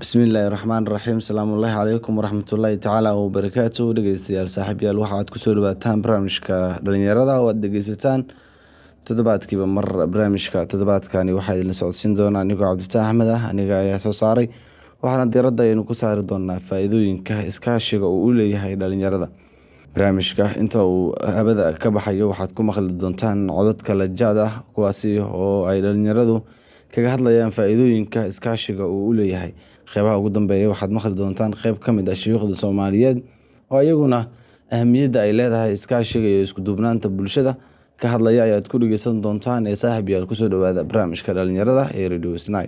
bismillaahi raxmaan raxiim salaamullaahi calaykum waraxmatullaahi tacaala wabarakaatu dhegeystayaal saaxiibyaal waxa aad kusoo dhawaataan barnaamijka dhalinyarada oo aad dhegeysataan toddobaadkiiba mar barnaamijka toddobaadkani waxaa idinla socodsiin doonaa anigoo cabdifataax axmed ah aniga ayaa soo saaray waxaana diiradda aynu ku saari doonaa faa-iidooyinka iskaashiga uu u leeyahay dhalinyarada barnaamijka inta uu habada ka baxayo waxaad ku maqli doontaan codadka lajaad ah kuwaasi oo ay dhalinyaradu kaga hadlayaan faa-iidooyinka iskaashiga uu u leeyahay qeybaha ugu dambeeya waxaad maqli doontaan qeyb ka mid ah shuyuukhda soomaaliyeed oo iyaguna ahamiyadda ay leedahay iskaashiga iyo iskuduubnaanta bulshada ka hadlaya ayaad ku dhegeysan doontaan ee saaxib yaal kusoo dhawaada barnaamijka dhalinyarada ee radio snai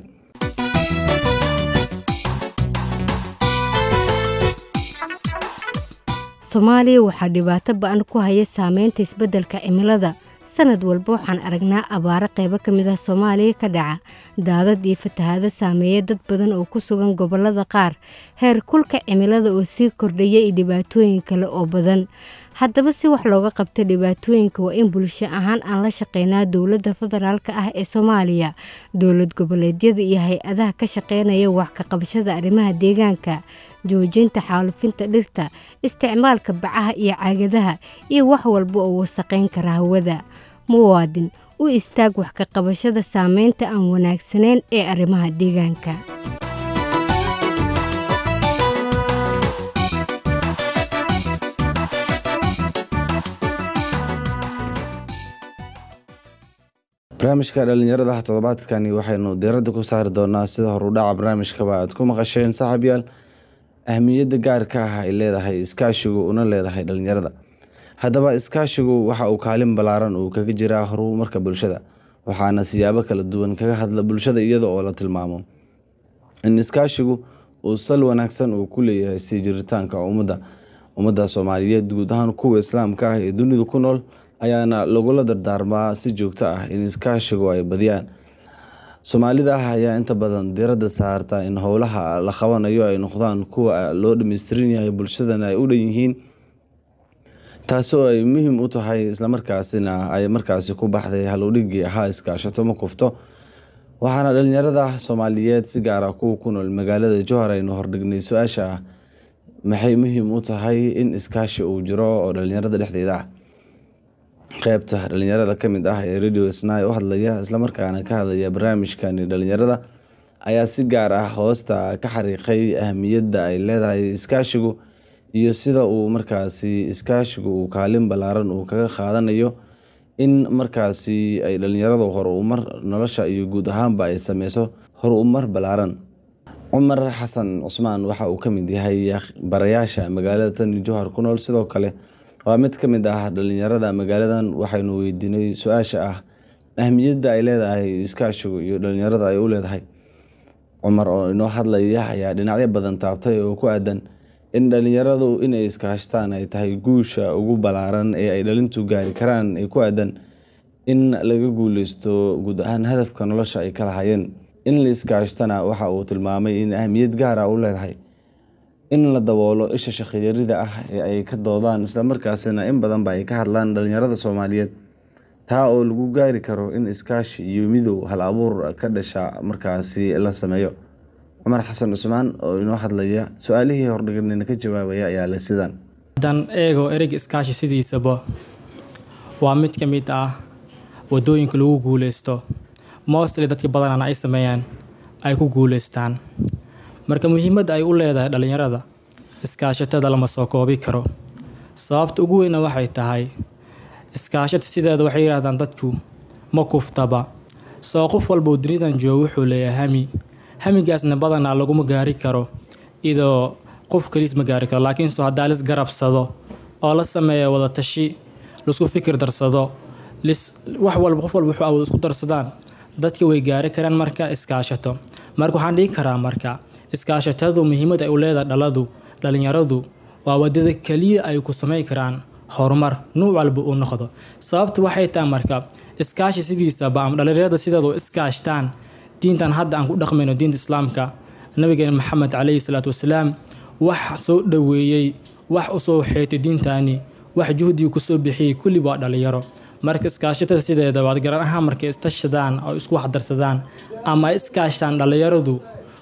soomaaliya waxaa dhibaato ba-an ku haya saameynta isbeddelka cimilada sanad walba waxaan aragnaa abaaro qeybo ka mid ah soomaaliya ka dhaca daadad iyo fatahaado saameeya dad badan oo ku sugan gobollada qaar heer kulka cimilada oo sii kordhaya iyo dhibaatooyin kale oo badan haddaba si wax looga qabta dhibaatooyinka waa in bulsho ahaan aan la shaqeynaa dowladda federaalk ah ee soomaaliya dowlad goboleedyada iyo hay-adaha ka shaqeynaya wax ka qabashada arrimaha deegaanka joojinta xaalufinta dhirta isticmaalka bacaha iyo caagadaha iyo wax walba oo wasaqayn kara hawada muwaadin u istaag wax ka qabashada saameynta aan wanaagsanayn ee arrimaha deegaanka barnaamijka dhalinyarada toddobaadkani waxaynu diiradda ku saari doonaa sida horudhaca barnaamijkaba aad ku maqasheen saaxiibyaal ahmiyadda gaarka ah ay leedahay iskaashigu una leedahay dhalinyarada haddaba iskaashigu waxa uu kaalin ballaaran uu kaga jiraa horumarka bulshada waxaana siyaabo kala duwan kaga hadla bulshada iyada oo la tilmaamo in iskaashigu uu sal wanaagsan uu ku leeyahay sii jiritaanka ummadda ummadda soomaaliyeed guud ahaan kuwa islaamka ah ee dunidu ku nool ayaana lagula dardaarmaa si joogto ah in iskaashigu ay badiyaan soomaalida ah ayaa inta badan diiradda saarta in howlaha la qabanayo ay noqdaan kuwa loo dhameystiran yahay bulshadana ay u dhan yihiin taasoo ay muhiim u tahay islamarkaasina ay markaasi ku baxday halowdhigii ahaa iskaashato ma kufto waxaana dhalinyarada soomaaliyeed si gaara kuwa ku nool magaalada jowhar aynu hordhignay su-aasha ah maxay muhiim u tahay in iskaashi uu jiro oo dhalinyarada dhexdeeda ah qeybta dhalinyarada ka mid ah ee radio snai u hadlaya islamarkaana ka hadlaya barnaamijkani dhalinyarada ayaa si gaar ah hoosta ka xariiqay ahmiyadda ay leedahay iskaashigu iyo sida uu markaasi iskaashigu uu kaalin ballaaran uu kaga qaadanayo in markaasi ay dhalinyaradu horumar nolosha iyo guud ahaanba ay sameyso horumar ballaaran cumar xasan cusmaan waxa uu ka mid yahay barayaasha magaalada tani jowhar ku nool sidoo kale waa mid ka mid ah dhalinyarada magaaladan waxaynu weydiinay su-aasha ah ahmiyadda ay leedahay iskaashigu iyo dhalinyarada ay u leedahay cumar oo inoo hadlaya ayaa dhinacyo badan taabtay oo ku aadan in dhalinyaradu inay iskaashtaan ay tahay guusha ugu ballaaran ee ay dhalintu gaari karaan ee ku aadan in laga guuleysto guud ahaan hadafka nolosha ay ka lahayeen in la iskaashtana waxa uu tilmaamay in ahmiyad gaara u leedahay in la daboolo isha shaqiyarida ah ee ay ka doodaan islamarkaasina in badanba ay ka hadlaan dhalinyarada soomaaliyeed taa oo lagu gaari karo in iskaashi iyo midow hal abuur ka dhasha markaasi la sameeyo cumar xasan cusmaan oo inoo hadlaya su-aalihii hordhiganina ka jawaabaya ayaa le sidaan haddaan eego ereyga iskaashi sidiisaba waa mid ka mid ah wadooyinka lagu guuleysto mostly dadka badanana ay sameeyaan ay ku guuleystaan marka muhiimadda ay u leedahay dhalinyarada iskaashatada lama soo koobi karo sababta ugu weyna waxay tahay iskaashata sideeda waxay yidhahdaan dadku ma kuftaba soo qof walbau dunidan joogo wuxuu leeyahay hami hamigaasna badanaa laguma gaari karo idoo qof kaliis ma gaari karo laakiin soo haddaa lis garabsado oo la sameeya wada tashi laisku fikir darsado lis wax walba qof walba wuxuu awood isku darsadaan dadka way gaari karaan marka iskaashato marka waxaan dhigi karaa marka iskaashatadu muhiimad ay u leedahay dhaladu dhalinyaradu waa wadada keliya ay ku samey karaan horumar nuuc walba uu noqdo sababta waxay tahay marka iskaashi sidiisaba ama dhalinyarada sideedu iskaashtaan diintan hadda aan ku dhaqmayno diinta islaamka nabigeena maxamed caleyhi salaatu wasalaam wax soo dhoweeyey wax usoo xeetay diintani wax juhdiga kusoo bixiyey kulli waa dhalinyaro marka iskaashatada sideeda waad garan ahaan markay istashadaan oo isku waxdarsadaan ama iskaashtaan dhalinyaradu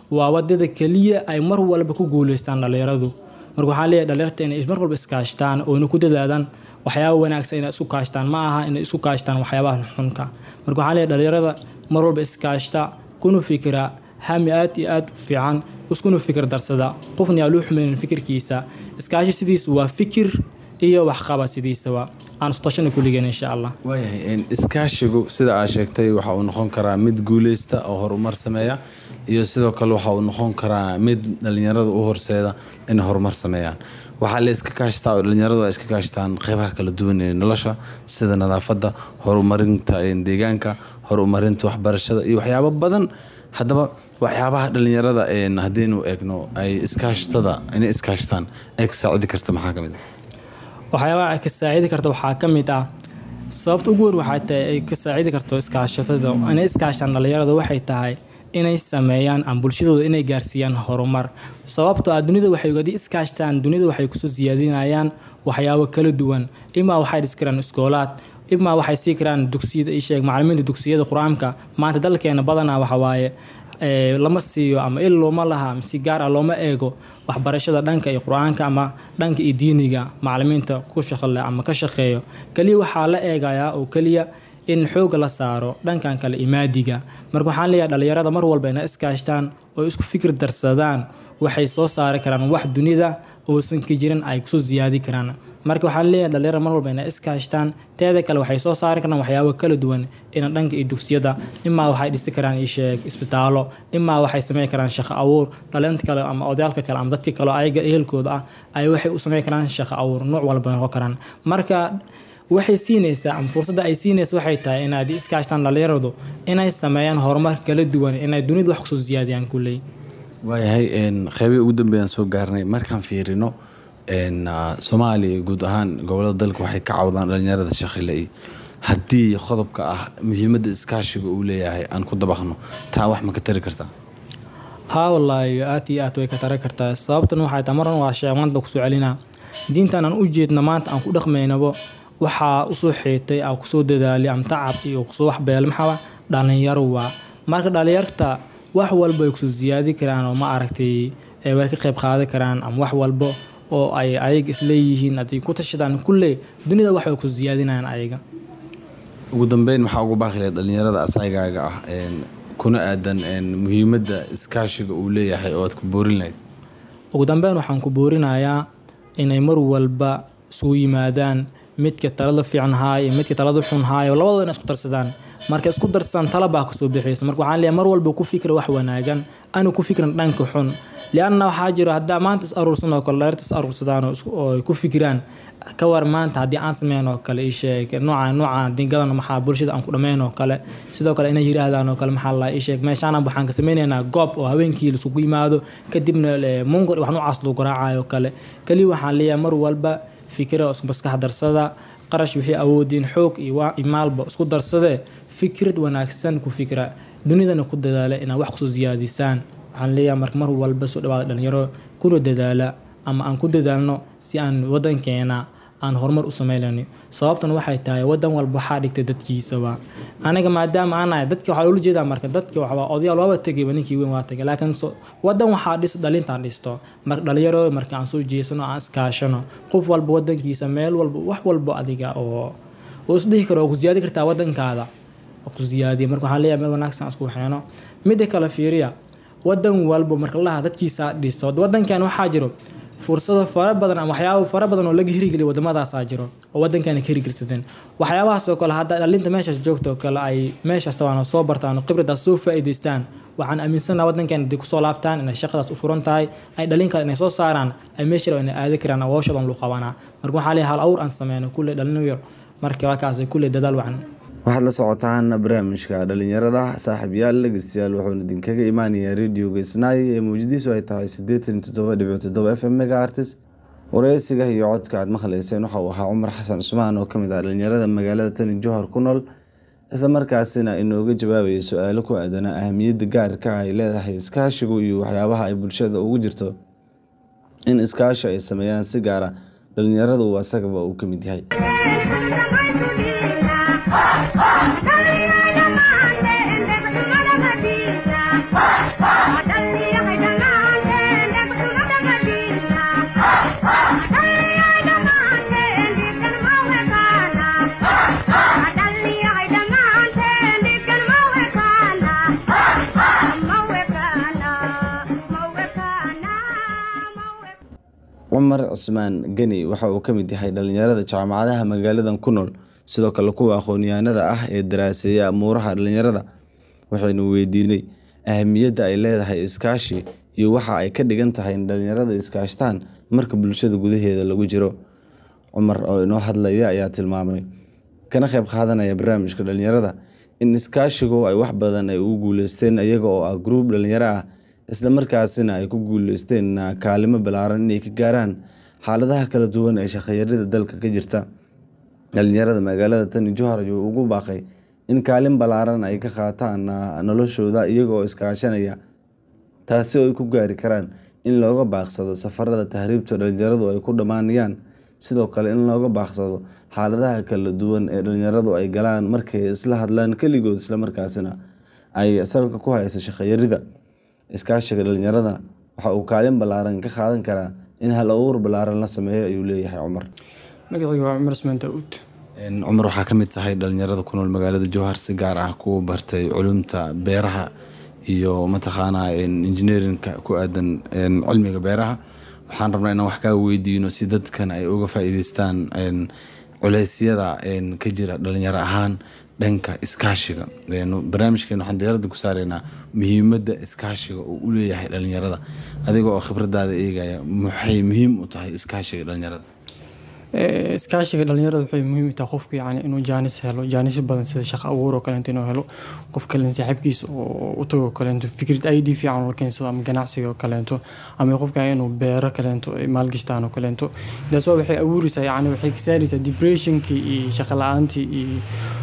waa wadada keliya ay mar walba ku guuleystaan dhalinyaradu marka waxaan leeyahay dhalinyarta inay mar walba iskaashtaan oona ku dadaadaan waxyaaba wanaagsan inay isku kaashtaan ma aha inay isku kaashtaan waxyaabaha xunka marka waxaan leeyahay dhalinyarada mar walba iskaashta kuna fikira hami aad iyo aad u fiican iskuna fikir darsada qofna yaa loo xumeynin fikirkiisa iskaashi sidiisa waa fikir iyo waxqaba sidiisaba aan istashana kulligeen insha allah waayahay iskaashigu sida aad sheegtay waxa uu noqon karaa mid guuleysta oo horumar sameeya iyo sidoo kale waxa uu noqon karaa mid dhalinyarada u horseeda inay horumar sameeyaan waxaa la iska kaashtaa oo dhalinyaradu ay iska kaashtaan qeybaha kala duwan ee nolosha sida nadaafadda horumarinta deegaanka horumarinta waxbarashada iyo waxyaabo badan haddaba waxyaabaha dhalinyarada haddiinu eegno ay iskaashtada inay iskaashtaan ay ka saacidi karta maxaa ka mid ah waxyaabaha ay ka saacidi karta waxaa ka mid ah sababta ugu weyn waxay tahay ay ka saacidi karto iskaashatada inay iskaashtaan dhalinyarada waxay tahay inay sameeyaan ama bulshadooda inay gaarsiiyaan horumar sababtoo ah dunida waxay haddii iskaashtaan dunida waxay kusoo siyaadinayaan waxyaabo kala duwan imaa waxay dhisi karaan iskoolaad imaa waxay sii karaan dugsiyada isheeg macalimiinta dugsiyada qur-aanka maanta dalkeena badanaa waxawaaye lama siiyo ama il looma laha ama si gaar ah looma eego waxbarashada dhanka iyo qur-aanka ama dhanka iyo diiniga macalimiinta ku shaqale ama ka shaqeeyo keliya waxaa la eegayaa oo keliya in xooga la saaro dhankan kale imaadiga marka waxaan leeyahay dhalinyarada mar walba inay iskaashtaan oo isku fikir darsadaan waxay soo saari karaan wax dunida oosan ka jirin ay kusoo siyaadi karaan marka waxaan leeyahay dhalinyarada mar walba inay iskaashtaan teeda kale waxay soo saari karaan waxyaabo kala duwan ina dhanka iyo dugsiyada imaa waxay dhisi karaan isheeg isbitaalo imaa waxay sameyn karaan shaqo abuur dhalinta kale ama odayaalka kale ama dadka kale ayaga ehelkooda ah ay waxay u sameyn karaan shaqo abuur nooc walba noqon karaan marka waxay siinaysaa ama fursadda ay siinaysa waxay tahay inaad iskaashtaan dhalinyaradu inay sameeyaan horumar kala duwan inay dunida wax kusoo siyaadiyaan kulley waayahay qeybii ugu dambeeyaan soo gaarnay markaan fiirino soomaaliya guud ahaan gobolada dalka waxay ka cawdaan dhalinyarada shaqile haddii qodobka ah muhiimadda iskaashiga uu leeyahay aan ku dabaqno taa wax ma ka tari kartaa haa wallaahi aad iyo aad way ka tari kartaa sababtan waxay tahay marna waa sheeg maanta kusoo celinaa diintan aan u jeedna maanta aan ku dhaqmaynabo waxaa usoo xeetay aa kusoo dadaalay ama tacab iyo kusoo waxbeelay maxaa dhalinyaro waa marka dhalinyarta wax walba ay kusoo siyaadi karaan oo ma aragtay way ka qayb qaadan karaan ama wax walbo oo ay ayaga isleeyihiin haddii ku tashadaan kulley dunida wax way ku siyaadinayaan ayaga ugu dambeyn maxaa ugu baaqi lahayd dhalinyarada asaygaaga ah kuna aadan muhiimadda iskaashiga uu leeyahay oo aad ku boorin lahayd ugu dambeyn waxaan ku boorinayaa inay mar walba isugu yimaadaan midka talada fiican haayo midka talada xun haayo labadooda inay isku darsadaan marka isku darsadaan talabaa kasoo bixaysa marka waxaan leeyahay mar walba ku fikra wax wanaagan anu ku fikran dhanka xun lianna waxaa jiro haddaa maanta is aruursan oo kale dhalirta is aruursadaan oo ay ku fikiraan ka war maanta haddii aan sameyn oo kale isheeg nooca nooca haddii gadan maxaa bulshada aan ku dhammayn oo kale sidoo kale inay yiraahdaan oo kale maxaa la isheeg meeshaan waxaan ka sameynaynaa goob oo habeenkii laisugu yimaado kadibna munkar wax noocaas lagu garaacayo oo kale kaliya waxaan leeyahay mar walba fikira oo isku maskax darsada qarash wixii awoodiin xoog iyo maalba isku darsadee fikrad wanaagsan ku fikra dunidana ku dadaala inaad wax kusoo siyaadisaan waxaan leeyahay marka mar walba soo dhawaada dhalinyaro kuna dadaala ama aan ku dadaalno si aan wadankeena aan horumar u sameynayno sababtan waxay tahay wadan walba waxaa dhigtay dadkiisaba aniga maadaama aan nahay dadka waxaa loola jeedaa marka dadka waxbaa odayaal waaba tegayba ninkii weyn waa tagay laakiin wadan waxaa dhis dhalintaan dhisto marka dhalinyaro marka aan soo jeesano aan iskaashano qof walba wadankiisa meel walba wax walba adiga oo oo isdhihi karo oo ku siyaadi kartaa wadankaada ku siyaadiya marka waxaan leeyahay meel wanaagsan isku waxeeno midda kale fiiriya wadan walba marka laha dadkiisa dhisto wadankan waxaa jiro fursado fara badan ama waxyaabo fara badan oo laga hirigeliya waddamadaasaa jiro oo waddankaana ka hirgelsadeen waxyaabahaasoo kale hadda dhalinta meeshaas joogta oo kale ay meeshaas tabaana soo bartaan oo khibradaas soo faa'iidaystaan waxaan aaminsanaha waddankan haddii kusoo laabtaan inay shaqadaas u furan tahay ay dhalin kale inay soo saaraan ay meesha raba inay aadi karaan awooshadan lu qabanaa marka waxaa leeyahay hal awr aan sameyno kulle dhalin yar marka waakaas kulle dadaal wacan waxaad la socotaan barnaamijka dhalinyarada saaxiibyaal dhegeystayaal wuxuuna idinkaga imaanayaa radioga isnaay ee mawjadiisu ay tahay siddeetan toddoba dhibic toddoba f m mega artis wareysiga iyo codka aad maqleyseen waxa uu ahaa cumar xasan cusmaan oo kamid ah dhalinyarada magaalada tani johor ku nool isla markaasina inooga jawaabaya su-aalo ku aadanaa ahamiyadda gaarka ay leedahay iskaashigu iyo waxyaabaha ay bulshada ugu jirto in iskaashi ay sameeyaan si gaara dhalinyaradu uu asagaba uu ka mid yahay Dale, dale, dale, dale, dale, dale, dale, dale, dale, dale, dale, dale, dale, cumar cusmaan geni waxa uu ka mid yahay dhalinyarada jaamacadaha magaaladan ku nool sidoo kale kuwa aqoon-yahanada ah ee daraaseeya amuuraha dhalinyarada waxaynu weydiinay ahamiyadda ay leedahay iskaashi iyo waxa ay ka dhigan tahay in dhalinyaradu iskaashtaan marka bulshada gudaheeda lagu jiro cumar oo inoo hadlaya ayaa tilmaamay kana qayb qaadanaya barnaamijka dhalinyarada in iskaashigu ay wax badan ay ugu guuleysteen iyaga oo ah gruub dhalinyaro ah isla markaasina ay ku guuleysteen kaalimo ballaaran inay ka gaaraan xaaladaha kala duwan ee shaqayarida dalka ka jirta dhalinyarada magaalada tani johar ayuu ugu baaqay in kaalin ballaaran ay ka qaataan noloshooda iyaga oo iskaashanaya taasi oo ay ku gaari karaan in looga baaqsado safarada tahriibta dhalinyaradu ay ku dhammaanayaan sidoo kale in looga baaqsado xaaladaha kala duwan ee dhalinyaradu ay galaan markay isla hadlaan keligood islamarkaasina ay salka ku hayso shaqayarida iskaashiga dhalinyarada waxa uu kaalin ballaaran ka qaadan karaa in hal abuur ballaaran la sameeyo ayuu leeyahay cumar magacayga waa cumar usmaan daauud cumar waxaa ka mid tahay dhalinyarada ku nool magaalada jowhar si gaar ah kuwa bartay culumta beeraha iyo mataqaanaa engineerinka ku aadan cilmiga beeraha waxaan rabnaa inaan wax kaa weydiino si dadkan ay uga faa'iideystaan culeysyada ka jira dhalinyaro ahaan dhanka iskaashiga barnaamijkeen waxaan diyaarada ku saareynaa muhiimadda iskaashiga uu u leeyahay dhalinyarada adiga oo khibradaada eegaya maxay muhiim u tahay iskaashiga dhalinyarada iskaashiga dhalinyarada waxay muhiim u tahay qofku yani inuu jaanis helo jaanisyo badan sida shaqo abuur oo kaleento inuu helo qof kalen saaxiibkiisa oo u tago kaleento fikrad id fiican la keensado ama ganacsiga oo kaleento ama qofka inuu beero kaleento maalgashtaan oo kaleento taas waa waxay abuureysaa yani waxay ka saareysaa depressionkii iyo shaqo la-aantii iyo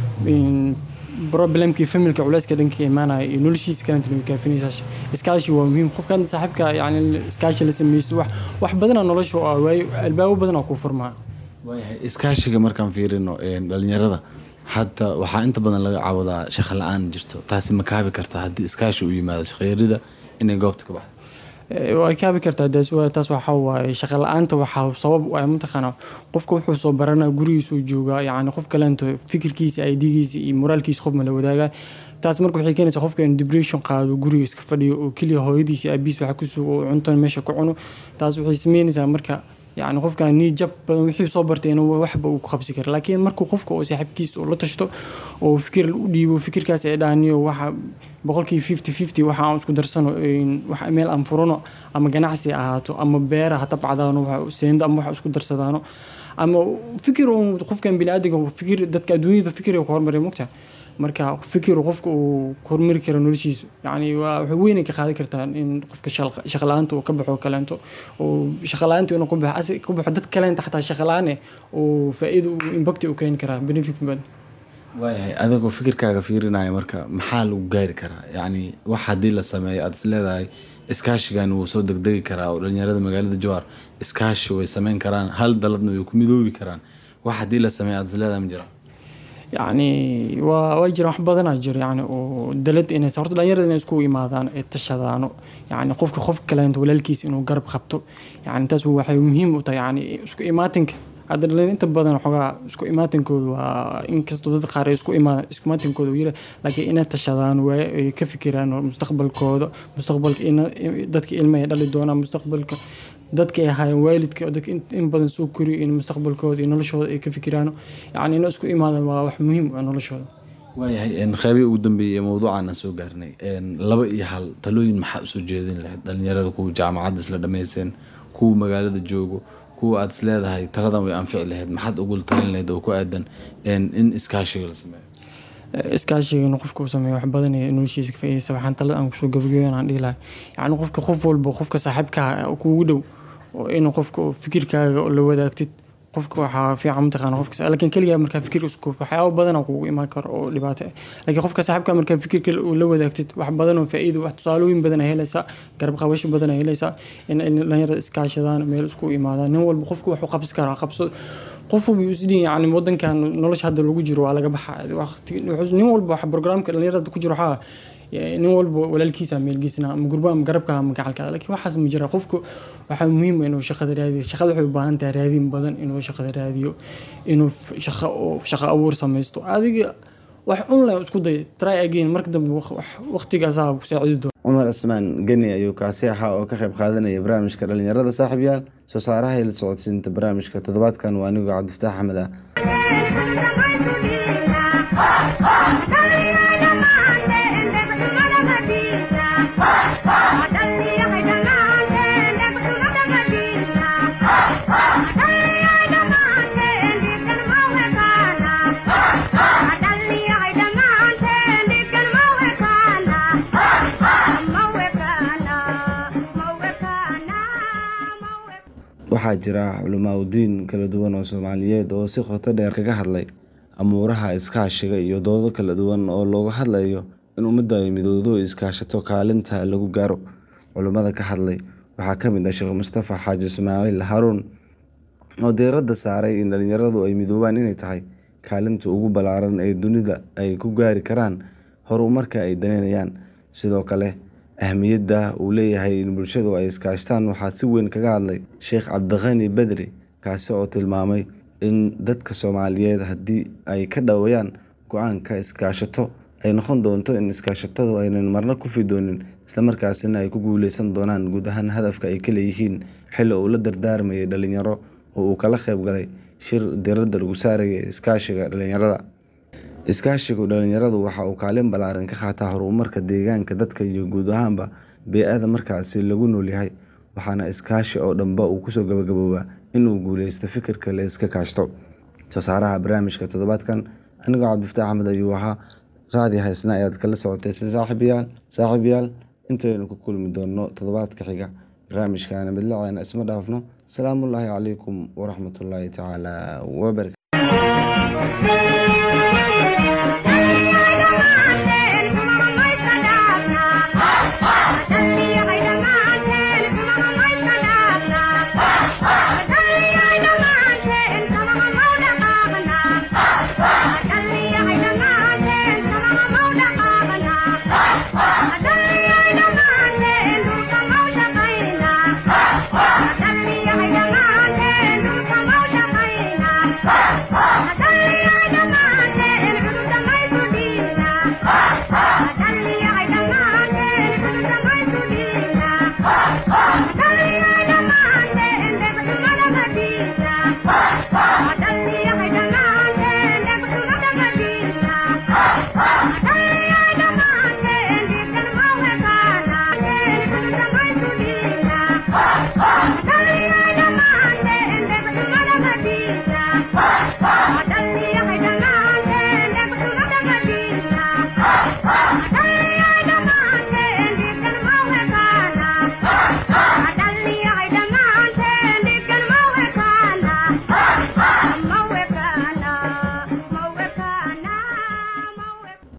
problemkii familka culeyska dhanka imaanaya iyo noloshiisa kalenta nagu kaafinaysaa iskaashi waa muhiim qofka hadda saaxiibka yani iskaashi la sameysto wax wax badana nolosha oo waayo albaabo badan oo kuu furmaa waayahay iskaashiga markaan fiirino dhalinyarada hadda waxaa inta badan laga cawdaa shaqo la-aan jirto taasi ma kaabi karta haddii iskaashi uu yimaado shaqayarida inay goobta ka baxdo way kaabi kartaa taas waxaa waaye shaqa la-aanta waxaa sabab u ah mataqaana qofka wuxuu soo baranaa gurigiisuu joogaa yacni qof kaleento fikirkiisa idigiisa iyo moraalkiisa qof ma la wadaagaa taas marka waxay keenaysaa qofka inuu depression qaado guriga iska fadhiyo oo keliya hooyadiisa aabiis waxa ku sugo oo cuntan meesha ku cuno taas waxay sameynaysaa marka yani qofkan nii jab badan wixii soo bartay inuu waxba uu ku qabsi kara laakiin markuu qofka oo saaxiibkiisa oo la tashto oo fikir u dhiibo fikirkaas ay dhaaniyo waxa boqolkii fifty fifty waxa aan isku darsano wax meel aan furano ama ganacsi ahaato ama beera ha tabcadaano waxa seendo ama waxa isku darsadaano ama fikir uu qofkan biniaadamka fikir dadka adduunyada fikir ku hormaray mugta marka fikir qofka uu hormari karo noloshiisa yani waa wax weyn ka qaadan kartaa in qofka shaqa la-aanta uu ka baxo kaleento oo shaqa la-aanta inuu ku baxo ku baxo dad kaleenta xataa shaqa la-aan oo faa'iido uu impact u keeni karaa benefit badan waayahay adigoo fikirkaaga fiirinaya marka maxaa lagu gaari karaa yacni wax haddii la sameeyo aada is leedahay iskaashigan wuu soo degdegi karaa oo dhalinyarada magaalada jowhar iskaashi way sameyn karaan hal daladna way ku midoobi karaan wax haddii la sameeyo aada is leedahay ma jiraan yacni waa waa jira wax badanaa jiro yani oo dalad inay horta dhalinyarada inay isku imaadaan ee tashadaano yacni qofka qof kaleento walaalkiisa inuu garab qabto yacni taas waxay muhiim u tahay yacni isku imaatinka hadda dhalinyar inta badan waxoogaa isku imaatinkooda waa inkastoo dad qaar ay isku imaadaan isku imaatinkooda yira laakiin inay tashadaan waay ay ka fikiraan mustaqbalkooda mustaqbalka dadka ilma ay dhali doonaan mustaqbalka dadka ay ahaayeen waalidka dadka in badan soo koriyo in mustaqbalkooda iyo noloshooda ay ka fikiraan yacni inay isku imaadaan waa wax muhiim u ah noloshooda waayahay qeybii ugu dambeeyey ee mawduucan aan soo gaarnay laba iyo hal talooyin maxaa usoo jeedin lahayd dhalinyarada kuwa jaamacadda isla dhammayseen kuwa magaalada joogo kuwa aada is leedahay taladan way anfici lahayd maxaad ugu talin lahayd oo ku aadan in iskaashiga la sameeyo iskaashiga inuu qofka uu sameeyo wax badan iyo noloshiisa ka faa'iidaysa waxaan talada aan kusoo gabagabeyn aan dhihi lahay yacni qofka qof walba qofka saaxiibkaa kuugu dhow oo inuu qofka fikirkaaga la wadaagtid qofka waxaa fiican mataqaana qofka laakiin keligaa markaa fikir isku waxyaabo badana kugu imaan karo oo dhibaato ah laakiin qofka saaxiibka markaa fikirka la wadaagtid wax badan oo faa'iido wax tusaalooyin badan helaysaa garab qabasho badan helaysaa in dhalinyarada iskaashadaan meel isku imaadaan nin walba qofka wuxuu qabsi karaa qabso qof walba isdhiin yani wadankan nolosha hadda lagu jiro waa laga baxaa nin walba wax programka dhalinyarada ku jiro waxaa nin walba walaalkiisa meelgeysna ama gurba ama garabka ama gacalka laakiin waxaas ma jira qofku waxaa muhiim inuu shaqada raadiyo shaqada waxay u baahan tahay raadin badan inuu shaqada raadiyo inuu shaqo shaqo abuur samaysto adiga wax online isku day try again marka dambe waqtigaasaa ku saacidi doona cumar cismaan geni ayuu kaasi ahaa oo ka qayb qaadanaya barnaamijka dhalinyarada saaxiibyaal soo saaraha ila socodsiinta barnaamijka toddobaadkan waa anigoo cabdifataax axmed ah waxaa jira culimaadudiin kala duwan oo soomaaliyeed oo si qoto dheer kaga hadlay amuuraha iskaashiga iyo doodo kala duwan oo looga hadlayo in ummadda ay midowdo iskaashato kaalinta lagu gaaro culimada ka hadlay waxaa ka mid ah sheekh mustafa xaaji ismaaciil haruun oo diiradda saaray in dhalinyaradu ay midoobaan inay tahay kaalinta ugu ballaaran ee dunida ay ku gaari karaan horumarka ay daneynayaan sidoo kale ahmiyadda uu leeyahay in bulshadu ay iskaashtaan waxaa si weyn kaga hadlay sheekh cabdiqani bedri kaasi oo tilmaamay in dadka soomaaliyeed haddii ay ka dhawayaan go-aanka iskaashato ay noqon doonto in iskaashatadu aynan marna ku fidoonin islamarkaasina ay ku guuleysan doonaan guud ahaan hadafka ay ka leeyihiin xilli uu la dardaarmayay dhalinyaro oo uu kala qayb galay shir diradda lagu saaraya iskaashiga dhalinyarada iskaashigu dhalinyaradu waxa uu kaalin ballaaran ka qaataa horumarka deegaanka dadka iyo guud ahaanba bee-ada markaasi lagu noolyahay waxaana iskaashi oo dhanba uu kusoo gabagaboobaa inuu guuleysto fikirka la iska kaashto soo saaraha barnaamijka toddobaadkan anigoo cabdifataax axmed ayuu ahaa raadi haysna ayaad kala socotay si saaxiibayaal saaxiibayaal intaynu ku kulmi doonno toddobaadka xiga barnaamijkaana midlaceena isma dhaafno asalaamullaahi calaykum waraxmatullaahi tacaala wabarakatu